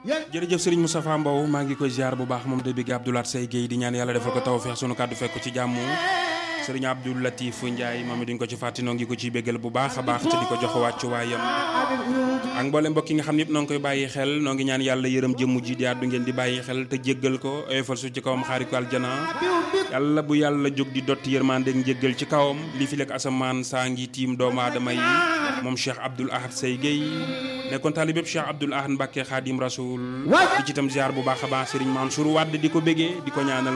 jërëjëf sëriñ Moustapha Mbow maa ngi koy ziar bu baax moom de bigg Abdoulaat Say Guèye di ñaan yàlla defal ko tawfeex sunu kàddu fekk ci jàmm sëriñ Abdou Latif Ndiaye moom it duñ ko ci fàtti noo ngi ko ciy béggal bu baax a baax te di ko jox wàccu waayam ak mboolem mbokk yi nga xam ne yëpp noo ngi koy bàyyi xel noo ngi ñaan yàlla yërëm jëmm ji di àddu ngeen di bàyyi xel te jéggal ko oyofal su ci kawam xaari ko aljana yàlla bu yàlla jóg di dotti yërmande ak njéggal ci kawam li fi lekk asamaan saa ngi tiim doomu aadama yi moom Cheikh Abdoul Ahad Say Guèye nekkoon taalibeb Cheikh Abdoul Ahad Mbacke Khadim Rasoul di ci itam ziar bu baax a baax Serigne Mansour Wade di ko bégee di ko ñaanal